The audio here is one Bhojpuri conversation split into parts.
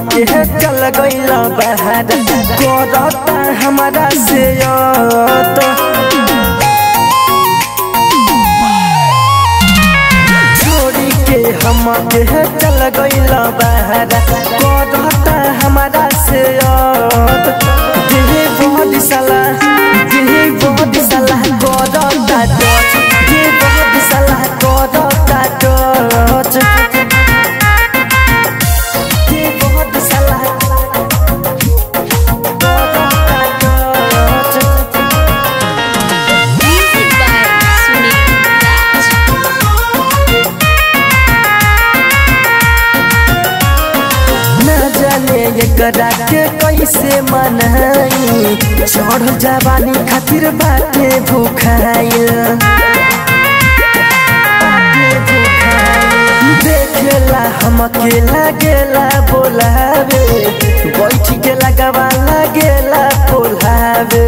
के चल गइल बहार करता हमारा से तो छोड़ी के हम के चल गइल बहार करता हमारा से देह बहुत साला देह बहुत साला करता टच देह बहुत साला करता टच देह बहुत साला करता touch Music by Sunil Raj. न जाने एकरा के कैसे मनाई चढ़ जवानी खातिर बाटे भूखाइल देखेला हम अकेला गेला बोलावे बैठ के लगवा लगेला बोलावे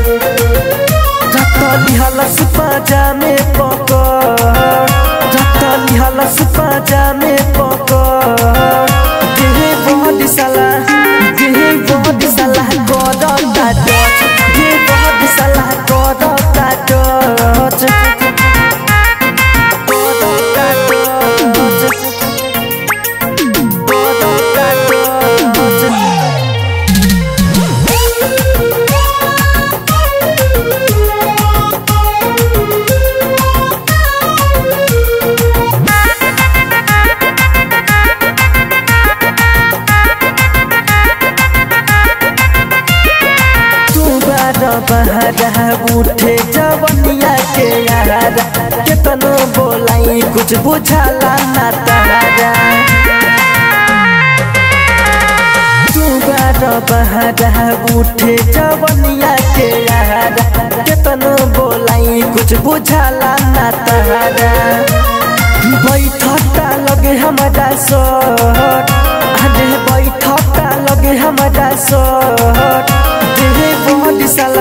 रतली हलस पाजा में पकड़ रतली हलस पाजा में पकड़ देहे बहुत साला देहे बहुत साला करता टच देहे बहुत साला करता टच करता टच करता टच तू बार बहरा उठे जवनिया के यारा केतनो बोलाई कुछ बुझाला ना तारा तू बार बहरा उठे जवनिया के यारा केतनो बोलाई कुछ बुझाला ना तारा बैठता लगे हमारा सट अरे बैठता लगे हमारा सट देहे बहुत साला